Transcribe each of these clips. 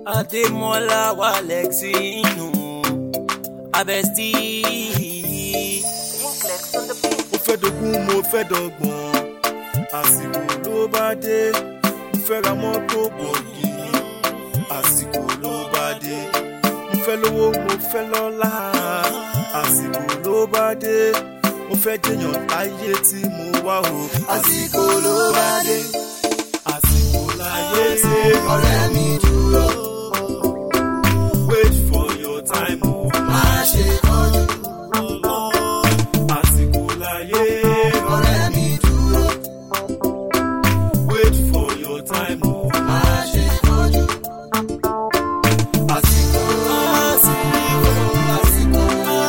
Adémọ́lá wà lẹ́ksì inú abẹ́sí. mo fẹ́ dogun mo fẹ́ dọ́gbọ̀n àsìkò ló bá dé mo fẹ́ ra mọ́tò bọ̀gì àsìkò ló bá dé mo fẹ́ lówó mo fẹ́ lọ́lá àsìkò ló bá dé mo fẹ́ jẹyàn láyé tí mo wá o àsìkò ló bá dé àsìkò láyé ṣe ọ̀rẹ́ mi dúró wait for your time o má ṣe kánjú àsìkò láyé ọ̀rẹ́ mi dúró wait for your time o. má ṣe kánjú àsìkò àsìkò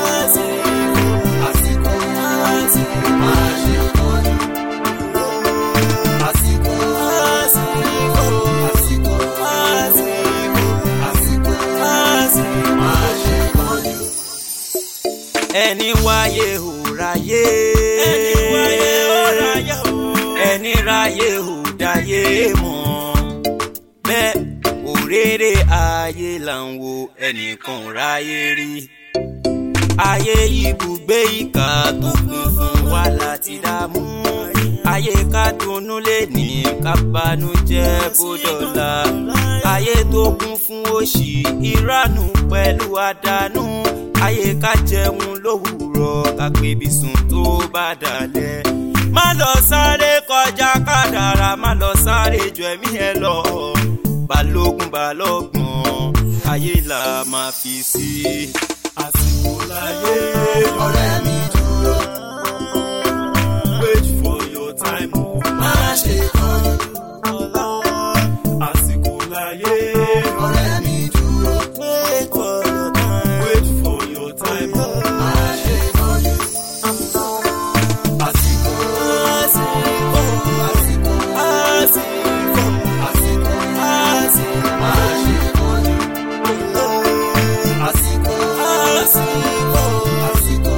àsìkò má ṣe kánjú àsìkò àsìkò àsìkò má ṣe kánjú. ẹni wáyé ò ráyé. ẹni wáyé ó ráyé o. ẹni ráyé ò dáyé mọ́. bẹ́ẹ̀ òréré ayé là ń wo ẹnìkan ò ráyé rí. ayé ibùgbé ìkà tó kún fún wàhálà ti dààmú. ayé ká dunnú lè ní ká banújẹ́ bódọ́là. ayé tó kún fún òṣì ìranù pẹ̀lú àdánù. ayé ká jẹun lówùúrọ̀ ká pébi sùn tó bá dalẹ̀. má lọ sáré kọjá kádàrá má lọ sáré ju ẹ̀mí ẹ lọ. balógun balọ́gbọ̀n ayé là máa fi sí. àsìkò láyé ọ̀rẹ́ mi dúró wait for your time o. má ṣe kánjú àsìkò láyé ọ̀rẹ́ mi dúró wait for your time o. má ṣe kánjú àsìkò àsìkò àsìkò àsìkò má ṣe kánjú àsìkò àsìkò àsìkò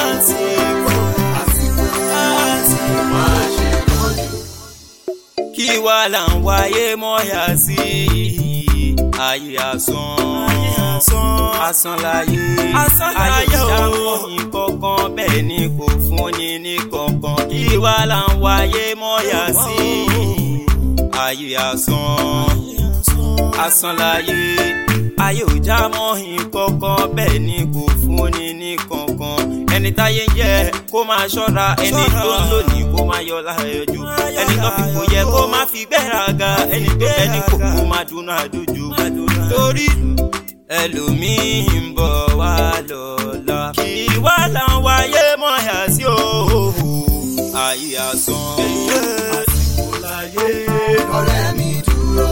àsìkò má ṣe kánjú. kí wá là ń wáyé mọ́yà sí ayé asán asán láyé Asán láyé ayé o. ìdáhùn ìkọ̀kan bẹ́ẹ̀ ni kò fúnni ní kankan kí wá là ń wáyé mọ́yà sí ayé asán asán láyé ayé ò já mọ́ ìkọ̀kan bẹ́ẹ̀ ni kò fúnni ní kankan ẹni táyé ń yẹ kó máa ṣọ́ra ẹni tó ń lò ní kó máa yọ láyọjú ẹni tó fi kò yẹ kó má fi gbéraga ẹni tó ẹni kò kó máa dúnú àdójú torí ẹlòmíín ń bọ̀ wá lọ́la kí wá là ń wáyé mọ́yà sí òhò ayé asán. àsìkò láyé ọ̀rẹ́ mi dúró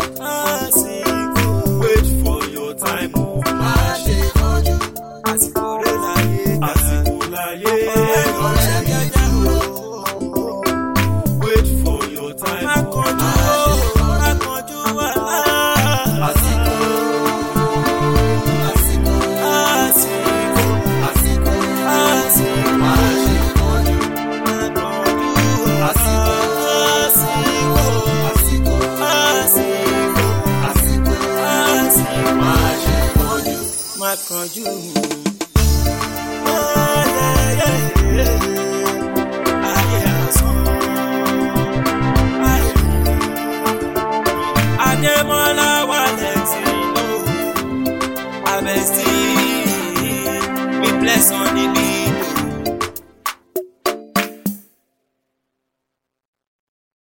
wait for your time o. má ṣe kánjú àsìkò rẹ̀ láyé àsìkò láyé ọ̀rẹ́ mi dúró wait for your time o. akànjú akànjú wà àsìkò àsìkò àsìkò àsìkò má ṣe kánjú àsìkò àsìkò àsìkò má ṣe kánjú. má kánjú. Ayé asán. Adémọ́lá wà lẹ́tì ló abẹ́sí mi bless on the beat.